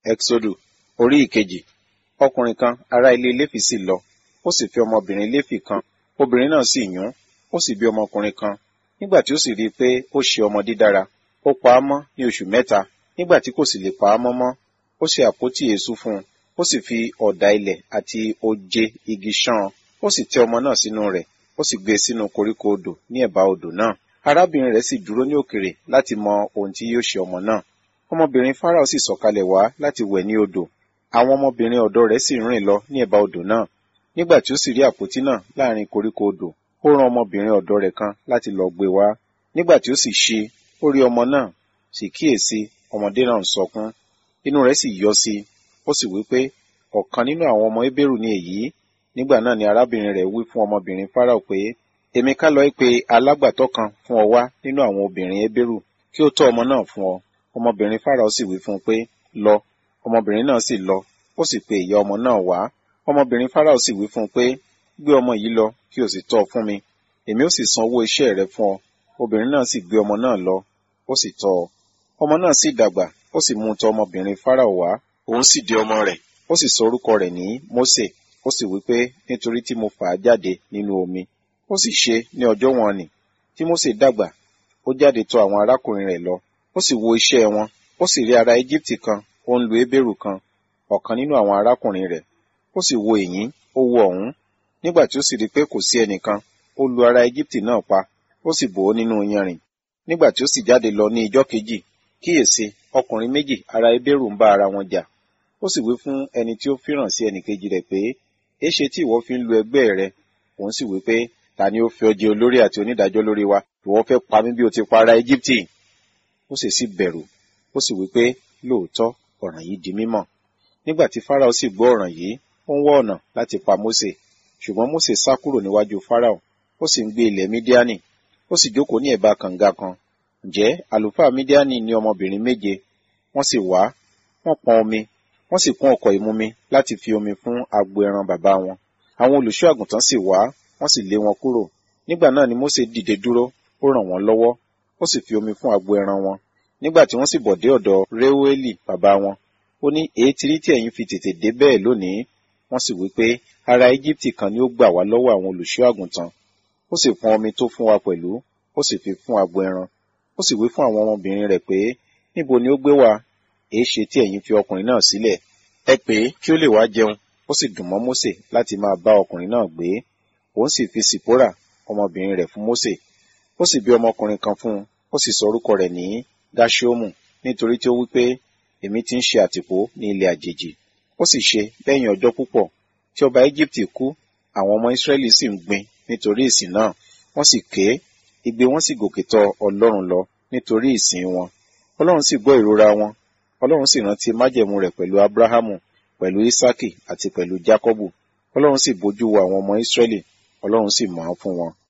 Ẹ́xódù orí ìkejì. Ọkùnrin kan ará ilé Léfì sì lọ, ó sì fi ọmọbìnrin Léfì kan, obìnrin náà sì yún, ó sì bí ọmọkùnrin kan. Nígbà tí ó sì rí i pé ó ṣe ọmọ dídára, ó pa á mọ́ ní oṣù mẹ́ta, nígbà tí kò sì lè pa á mọ́ mọ́, ó ṣe àpótí èésú fún un, ó sì fi ọ̀dà ilẹ̀ àti oje igi ṣán an, ó sì tẹ́ ọmọ náà sínú rẹ̀, ó sì gbé e sínú koríko odò ní ẹ̀bá odò náà. Arábìnrin rẹ̀ sì dúró ní òkèrè láti mọ ohun tí yóò ṣe ọmọ náà. Ọmọbìnrin Fáráò sì sọ̀kalẹ̀ wá láti wẹ̀ ní odò. Àwọn ọmọbìnrin ọ̀dọ̀ rẹ̀ sì rìn lọ ní ẹ̀bá odò náà. Nígbà tí ó sì rí àpótí náà láàrin koríko odò, ó rán ọmọbìnrin ọ̀dọ̀ rẹ̀ kan láti lọ gbé wá. Nígbà tí ó sì ṣí, ó rí ọmọ náà, sì kíyèsí, ọmọdé náà ń sọkún. Inú rẹ̀ sì yọ sí i, ó sì wí pé, ọ̀kan nínú àwọn ọmọ Hébérù ni èyí. Nígbà náà ni arábìnrin rẹ̀ wí fún ọmọbìnrin Fáráò pé, èmi ká lọ pe alágbàtọ́ kan fún ọ wá nínú àwọn obìnrin Hébérù kí ó tọ́ ọmọ náà fún ọ. Ọmọbìnrin Fáráò sì wí fún un pé, lọ. Ọmọbìnrin náà sì lọ, ó sì pe ìyá ọmọ náà wá. Ọmọbìnrin Fáráò sì wí fún un pé, gbé ọmọ yìí lọ kí o sì tọ́ ọ fún mi, èmi ó sì san owó iṣẹ́ rẹ fún ọ. Obìnrin náà sì gbé ọmọ náà lọ, ó sì tọ́ ọ. Ọmọ náà sì dàgbà, ó sì mú un tọ ọmọbìnrin Fáráò wá, òun sì di ọmọ rẹ̀, ó sì sọ orúkọ rẹ̀ ní Mósè, ó sì wí pé, nítorí tí mo fà á jáde nínú omi. Ó sì ṣe ní ọjọ́ wọn nì, tí Mósè dàgbà, ó jáde tọ̀ àwọn arákùnrin rẹ̀ lọ, ó sì wo iṣẹ́ wọn, ó sì rí ará Íjíbítì kan, ó ń lu Hébérù kan, ọ̀kan nínú àwọn arákùnrin rẹ̀. Ó sì wo ìyín, ó wo ọ̀hún. Nígbà tí ó sì rí pé kò sí ẹnìkan, ó lu ará Íjíbítì náà pa, ó sì bò ó nínú iyanrìn. Nígbà tí ó sì jáde lọ ní ijọ́ kejì, kíyèsí, ọkùnrin méjì ará Hébérù ń bá ara wọn jà. Ó sì wí fún ẹni tí ó fíràn sí ẹnìkejì rẹ̀ pé, èéṣe tí ìwọ fi ń lu ẹgbẹ́ rẹ? Òun sì wí pé, ta ni ó fi ọ jẹ olórí àti onídàájọ́ lórí wa? Ìwọ fẹ́ pa mí bí o ti pa ará Íjíbítì. Ó sì sì bẹ̀rù, ó sì wí pé, lóòótọ́, ọ̀ràn yìí di mímọ̀. Nígbà tí Fáráò sì gbọ́ ọ̀ràn yìí, ó ń wá ọ̀nà láti pa Mósè. Ṣùgbọ́n Mósè sá kúrò níwájú Fáráò, ó sì ń gbé ilẹ̀ Mídíánì, ó sì jókòó ní ẹ̀bá kànga kan. Ǹjẹ́ àlùfáà Mídíánì ní ọmọbìnrin méje, wọ́n sì wá, wọ́n pọn omi, wọ́n sì kún ọ̀kọ̀ ìmumi láti fi omi fún agbo ẹran bàbá wọn. Àwọn olùṣọ́ àgùntàn sì wá, wọ́n sì lé wọn kúrò. Nígbà náà ni Mósè dìde dúró, ó ràn wọ́n lọ́wọ́, ó sì fi omi fún agbo ẹran wọn. Nígbà tí wọ́n sì bọ̀ dé ọ̀dọ̀ Réúélì bàbá wọn, ó ní èé ti rí tí ẹ̀yin fi tètè dé bẹ́ẹ̀ lónìí. Wọ́n sì wí pé ará Íjíbítì kan ni ó gbà wá lọ́wọ́ àwọn olùṣọ́ àgùntàn. Ó sì pọn omi tó fún wa pẹ̀lú, ó sì fi fún agbo ẹran. Ó sì wí fún àwọn ọmọbìnrin rẹ̀ pé níbo ni ó gbé wá? Èé ṣe tí ẹ̀yin fi ọkùnrin náà sílẹ̀? Ẹ pè é kí ó lè wá jẹun. Ó sì dùn mọ́ Mósè láti máa bá ọkùnrin náà gbé. Òun sì fi Sìpórà ọmọbìnrin rẹ̀ fún Mósè. Ó sì bí ọmọkùnrin kan fún un, ó sì sọ orúkọ rẹ̀ ní Gáṣíómù, nítorí tí ó wí pé èmi ti ń ṣe àtìpó ní ilẹ̀ àjèjì. Ó sì ṣe lẹ́yìn ọjọ́ púpọ̀ tí ọba Íjíbítì kú, àwọn ọmọ Ísírẹ́lì sì ń gbin nítorí ìsìn náà. Wọ́n sì ké, igbe wọn sì gòkè tọ Ọlọ́run lọ nítorí ìsìn wọn. Ọlọ́run sì gbọ́ ìrora wọn. Ọlọ́run sì rántí májẹ̀mú rẹ̀ pẹ̀lú Ábúráhámù, pẹ̀lú Ísákì àti pẹ̀lú Jákọ́bù. Ọlọ́run sì bójú wo àwọn ọmọ Ísírẹ́lì, Ọlọ́run sì mọ̀ ọ́n fún wọn.